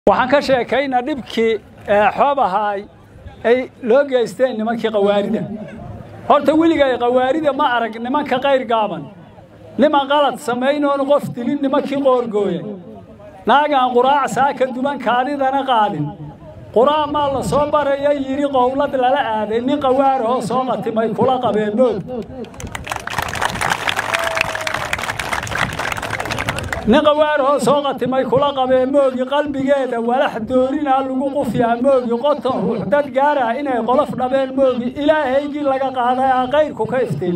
waxaan ka sheekaynaa dhibkii xoob ahaay ay loo geysteen nimankii qawaarida horta weligay qawaarida ma arag nimanka qayr gaaban niman qalad samaynoon qof dilin nimankii qoorgooya naagaan quraac saaka duban kaadidana qaadin quraac maa la soo baraya yidhi qowlad lala aaday nin qawaarahoo soo qatimay kula qabeen moog nin qawaarahoo soo qatimay kula qabee moogi qalbigeeda walax doorinaa lagu qufyaa moogi qoton ruux dad gaarah inay qolof dhabeen moogi ilaahaygii laga qaaday aa qayrku ka iftiin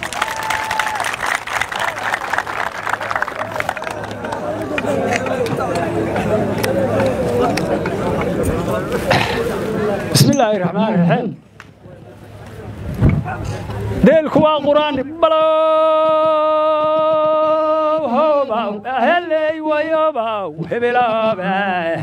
bismi illaahi raxmaan raxiim deelku waa quraan heley wayobaw hebilooba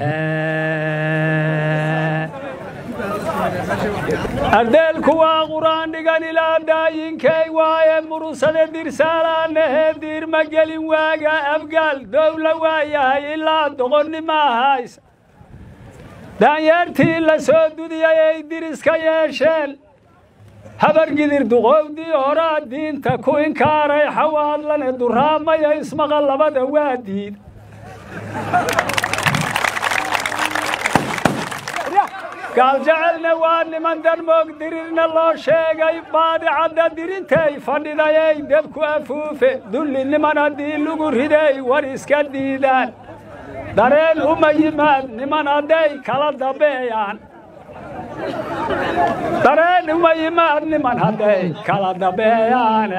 ardeelku waa quraan dhigan ilaa daayinkay waaye murusade dirsaalaanahe diirma gelin waaga abgaal dowla waayahay ilaa doqonnima haysa daanyeertii la soo dudiyay ay diriska yeesheen habargidir duqowdii horaa diinta ku inkaaray xawaadlane duraamaya ismaqa labada waa diid gaaljacelna waa niman darmoog dirirna loo sheegay baadicadda dirintay fadhidayay debku afuufe dulli niman haddii lagu riday war iska diidaan dareen uma yimaad niman hadday kala dambeeyaan dareen uma yimaad niman hadday kala dambeeyaan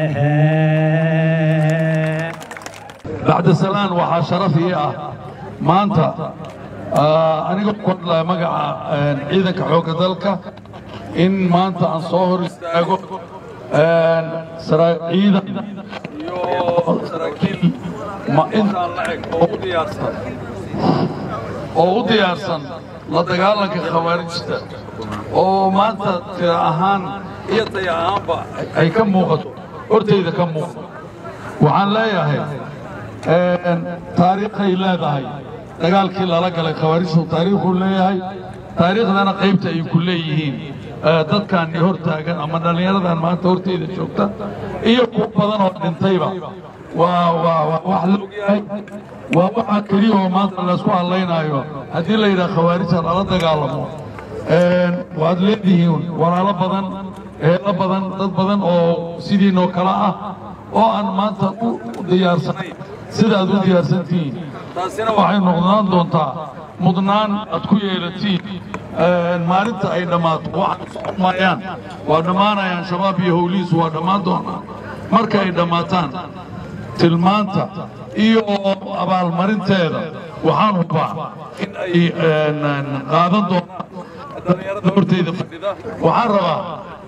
bacda salaan waxaa sharaf ii ah maanta anigoo ku hadlaya magaca ciidanka xoogga dalka in maanta aan soo hor istaago ciidan iyo saraakiil intaan la eg oo u diyaarsan oo u diyaarsan la dagaalanka khawaarijta oo maanta tira ahaan iyo daya ahaanba ay ka muuqato hortayda ka muuqato waxaan leeyahay taariikhay leedahay dagaalkii lala galay khawaarijtu taariikhuu leeyahay taariikhdana qaybta ay ku leeyihiin dadkan hor taagan ama dhallinyaradan maanta hortayda joogta iyo kuwa badan oo dhintayba waa waa wax la ogyahay waa waxa keliya oo maanta laysku hadlaynaayo haddii la yidhaha khawaarijta lala dagaalamo waad leedihiin walaalo badan eelo badan dad badan oo sidiinoo kale ah oo aan maanta u diyaarsanayn sida aad u diyaarsantihiin taasina waxay noqdaan doontaa mudnaan aad ku yeelatiin maalinta ay dhammaato waxaan socomayaan waa dhammaanayaan shabaab iyo howlihiisu waa dhammaan doonaa marka ay dhammaataan tilmaanta iyo abaalmarinteeda waxaan hubaa in ay qaadan doonaan dhallinyarada hortayda fadhida waxaan rabaa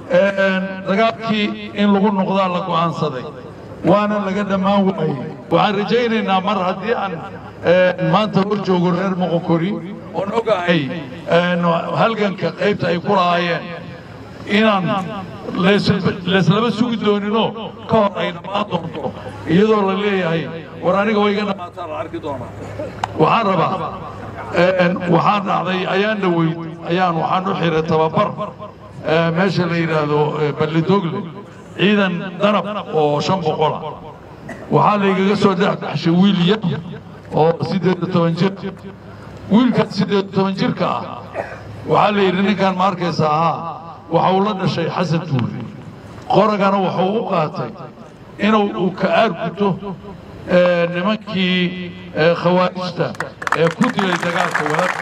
dagaalkii in lagu noqdaa la go'aansaday waana laga dhammaan waayey waxaan rajaynaynaa mar haddii aan maanta hor joogo reer moqokori oon ogahay halganka qaybta ay ku lahaayeen inaan layslaba sugi dooninoo ka hor ay dhammaan doonto iyadoo la leeyahay war aniga way iga dhammaataan la arki doonaa waxaan rabaa waxaan dhacday ayaan dhoweyd ayaan waxaan u xiray tababar meesha la yidhaahdo ballidogle ciidan danab oo shan boqola waxaa laygaga soo dhexdhexshay wiil yar oo siddeed iyo toban jir wiilkan siddeed iyo toban jirka ah waxaa la yidhi ninkan ma arkaysa ahaa waxa uu la dhashay xasan tuuri qoragana wuxuu u qaatay inuu uu ka aarguto nimankii khawaarijta ee ku dilay dagaalka walaadka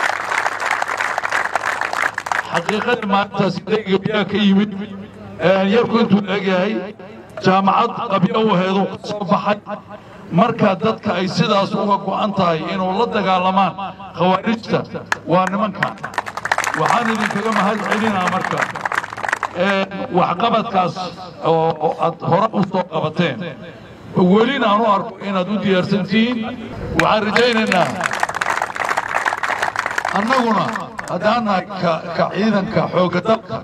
xaqiiqadii maalintaas daygabiyaa ka yimid yarku intuu leegyahay jaamacad qabyo u heeduu ka soo baxay marka dadka ay sidaas uga go'an tahay inuu la dagaalamaan khawaarijta waa nimankan waxaan idinkaga mahad celinaa marka waxqabadkaas oo aad hore u soo qabateen welina aan u arko inaad u diyaarsan tihiin waxaan rajaynaynaa annaguna haddaan nahay ka ciidanka xoogga dalka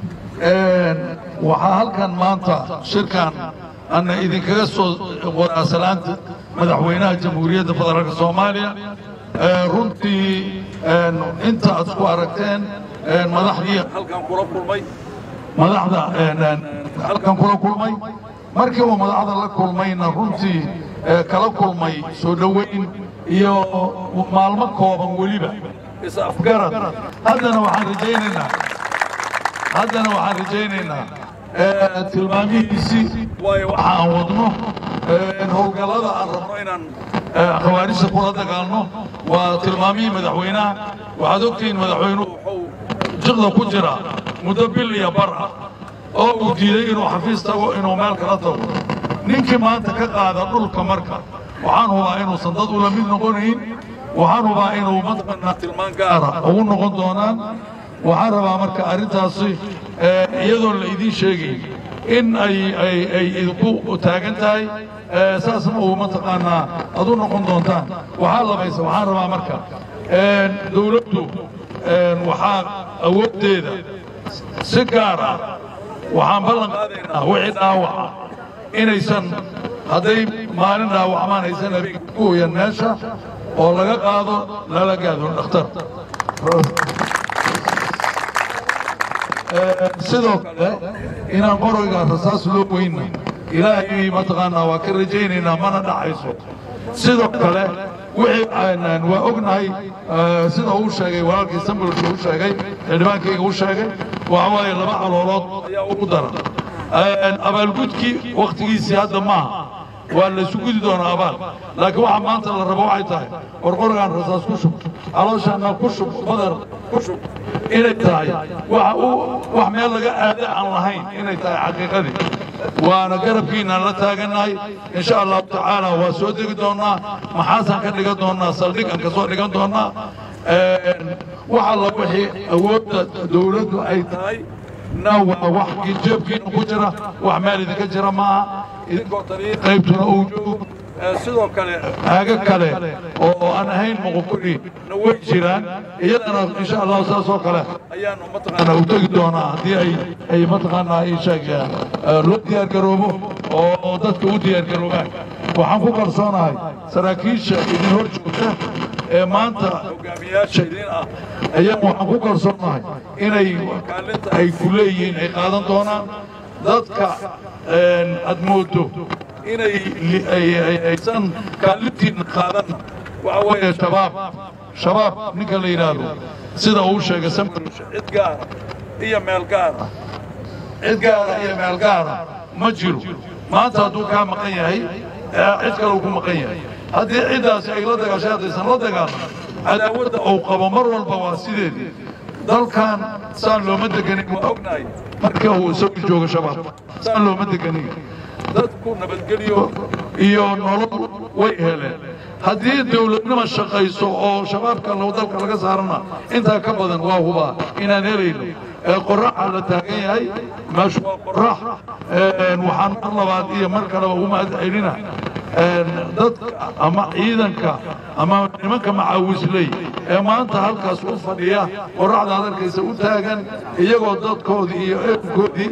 waxaa halkan maanta shirkan ana idinkaga soo waraasalaanta madaxweynaha jamhuuriyadda federaalka soomaaliya runtii inta aad isku aragteen madaxdii halkan kula kulmay madaxda halkan kula kulmay markii uu madaxda la kulmayna runtii kala kulmay soo dhoweyn iyo maalmo kooban weliba is-afgarad haddana waxaan rajaynaynaa haddana waxaan rajaynaynaa tilmaamihiisii waayo waxa aan wadno howlgallada aan rabno inaan khawaarijta kula dagaalno waa tilmaamihii madaxweynaha waxaad ogtihiin madaxweynuhu wuxuu jiqda ku jira muddo bil iyo bar ah oo uu diiday inuu xafiis tago inuu meel kala tago ninkii maanta ka qaada dhulka marka waxaan hubaa inuusan dad ula mid noqonayn waxaan hubaa inuu mataqaanaa tilmaan gaara ugu noqon doonaan waxaan rabaa marka arrintaasi iyadoon la idiin sheegayn in ay ay ay idinku taagan tahay saasna uu mataqaanaa ad u noqon doontaan waxaa labaysa waxaan rabaa marka dawladdu waxaa awooddeeda si gaar ah waxaan ballan qaadaynaa wixii dhaawaca inaysan hadday maalin dhaawacmaan aysan habeenka ku hoyan meesha oo laga qaado lala gaado dhakhtar sidoo kale inaan qoroyga rasaas loo weyna ilaahay mataqaanaa waa ka rajaynaynaa mana dhacayso sidoo kale wixii waa ognahay sida uu sheegay walaalkii sambalka u sheegay xildhibaankayga u sheegay waxa waaye laba caloolood ayaa ugu daran abaalgudkii wakhtigiisii hadda maaha waa laysu gudi doonaa abaal laakiin waxa maanta la rabo waxay tahay qorqorgaan rasaas ku shub calooshaana ku shub badar ku shub inay tahay waxa uu wax meel laga aada aan lahayn inay tahay xaqiiqadii waana garabkiinaan la taagannahay insha allahu tacaala waa soo degi doonnaa maxaasaan ka dhigan doonnaa saldhig aan ka soo dhigan doonnaa wax alla wixii awoodda dawladdu ay tahay na waa wax jeebkiina ku jira wax meel idinka jira maaha idinkoo taliya qaybtuna uu joogo sidoo kale aaga kale oo aan ahayn muqukuri na way jiraan iyadana insha allahu saas oo kale ayaanu mataqaanaa u tegi doonaa haddii ay ay mataqaanaa ay sheegayaan loo diyaar garoobo oo dadka u diyaar garoobaan waxaan ku kalsoonahay saraakiisha idin hor joogta ee maanta hogaamiyaasha idin ah ayaan waxaan ku kalsoonahay inay kaalinta ay ku leeyihiin ay qaadan doonaan dadka aad moodo inay aysan kaalintiina qaadan waxa weeye shabaab shabaab ninka la yidhaahdo sida uu sheegay samarush cid gaara iyo meel gaara cid gaara iyo meel gaara ma jiro maanta hadduu kaa maqan yahay cid kale uu ku maqan yahay haddii ciddaasi ay la dagaashay haddaysan la dagaalan cadaawadda uu qabo mar walba waa sideedii dalkan saan looma deganin waa ognahay marka uu isagu joogo shabaab saan looma deganin dadku nabadgelyo iyo nolol way heleen haddii dawladnima shaqayso oo shabaabka dalka laga saarana intaa ka badan waa hubaa inaan helayno qoraxa la taagan yahay meeshu waa qorax waxaan mar labaad iyo mar kaleba ugu mahad celina dadka ama ciidanka ama nimanka macaawisley ee maanta halkaas u fadhiya qoraxda hadalkaysa u taagan iyagoo dadkoodii iyo ehelkoodii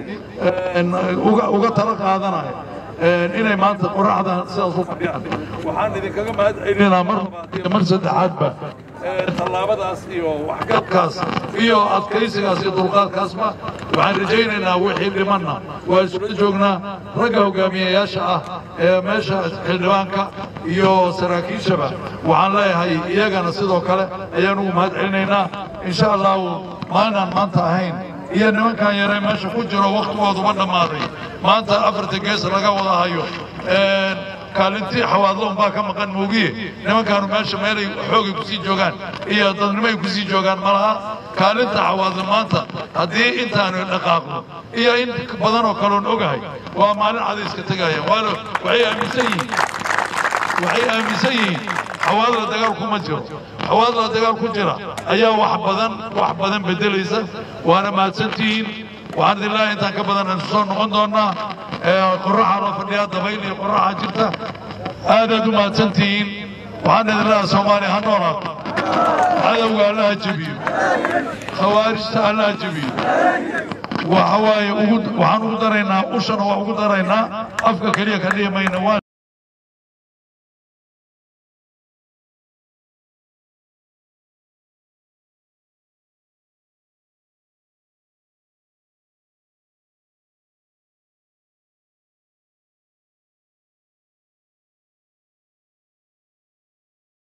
uga tala qaadanaya inay maanta qoraxda sidaas u fadhiyaan waxaan idinkaga mahad celinaa mar labaad iyo mar saddexaadba tallaabadaas iyo waxgalkaas iyo adkaysigaas iyo dulqaadkaasba waxaan rajaynaynaa wixii dhimanna waa isula joognaa ragga hogaamiyayaasha ah ee meesha xildhibaanka iyo saraakiishaba waxaan leeyahay iyagana sidoo kale ayaan ugu mahad celinaynaa insha allahu maalinaan maanta ahayn iyo nimankan yare meesha ku jiro wakhtigooduba dhammaaday maanta afarta gees laga wada hayo kaalintii xawaadloon baa ka maqan moogiye nimankaanu meesha meelay xoogay ku sii joogaan iyo dadnimoay ku sii joogaan ma laha kaalinta xawaadlo maanta haddii intaanu dhaqaaqno iyo in badan oo kaloon ogahay waa maalin cadayska tegaya waana waxay aaminsan yihiin waxay aaminsan yihiin xawaadla dagaal kuma jiro xawaadla dagaal ku jira ayaa wax badan wax badan beddelaysa waana mahadsantihiin waxaan idin leeyahay intaan ka badan aan soo noqon doonnaa qoraxa loo fadhiyaa dabayl iyo qoraxa jirta aadaad u mahadsantihiin waxaan idin leeyahay soomaaliya ha noolaato cadowga allaha jebiyo khawaarijta allaha jebiyo waxa waaye waxaan ugu daraynaa ushana waa ugu daraynaa afka keliya ka dhihi mayna